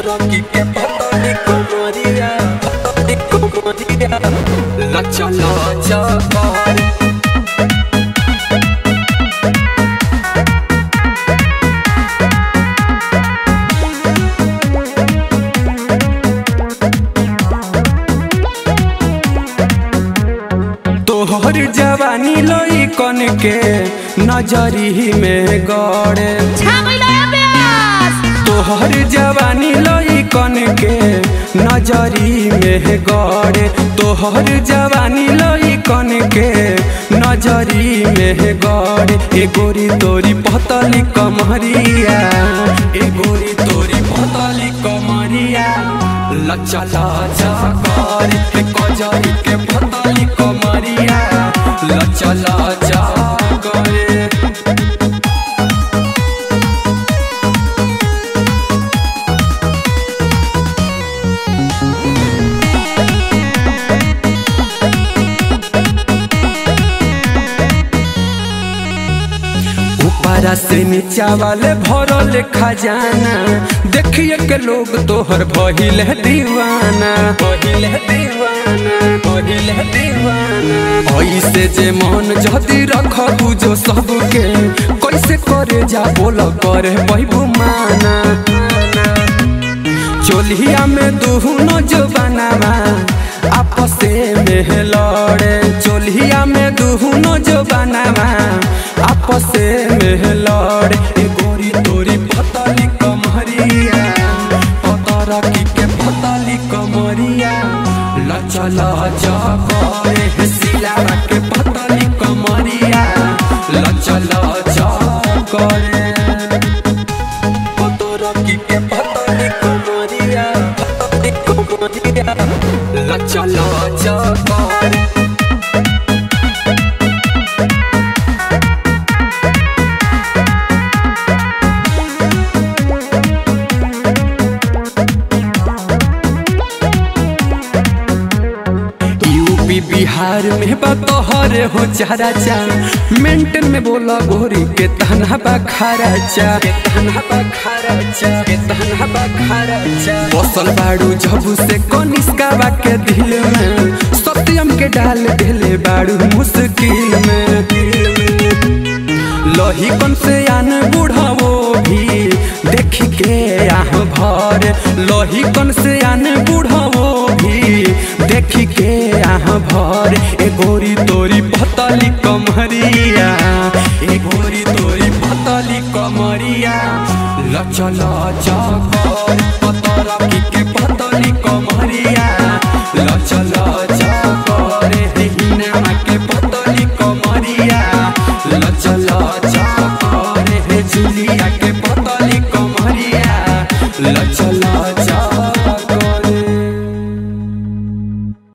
Rocky que patani comoría, patani comoría, la chala chapar. तोहर जवानी लोई कन के नजरी में गड़े तोहर जवानी लोई कन के नजरी में गड़े तोहर जवानी लोई कन के नजरी में गड़े ए गोरी तोरी पतली कमरिया ए गोरी तोरी पतली कमरिया लचा लचा करे ए कजरी के पतली कमरिया लचा लचा करे ऊपरा से नीचा वाले भरल खजाना देखिए के लोग तोहर भइल है दीवाना भइल है दीवाना भइल है दीवाना ऐसे जे मन जदी रखबू जो सबके कैसे करे जा बोल करे बहबू माना चोलिया में दुहनो जो बनावा आपसे में लड़े चोलिया में दुहनो जो बनावा आपसे में लड़े ए गोरी तोरी पतली कमरिया पतरा की के पतली कमरिया लचा लचा करे हे सिलावा के पतली कमरिया लचा लचा करे Rocky que patani comoría, patani comoría, la chala chapar. UP Bihar में बतहर हो चारा चा मेंटन में बोला गोरी के तहना बखारा चा के तहना बखारा चा के तहना बखारा चा बसल बाड़ू जब से कनिष्का बा के दिल में सत्यम के डाल दिले बाड़ू मुश्किल में लही कन से आन बुढ़ावो भी देख के आह भर लही कन से आन बुढ़ावो भी देख के आह भर ए गोरी तोरी पतली कमरिया ए गोरी तोरी पतली कमरिया लचा लचा कर पतरा की के पतली कमरिया लचा लचा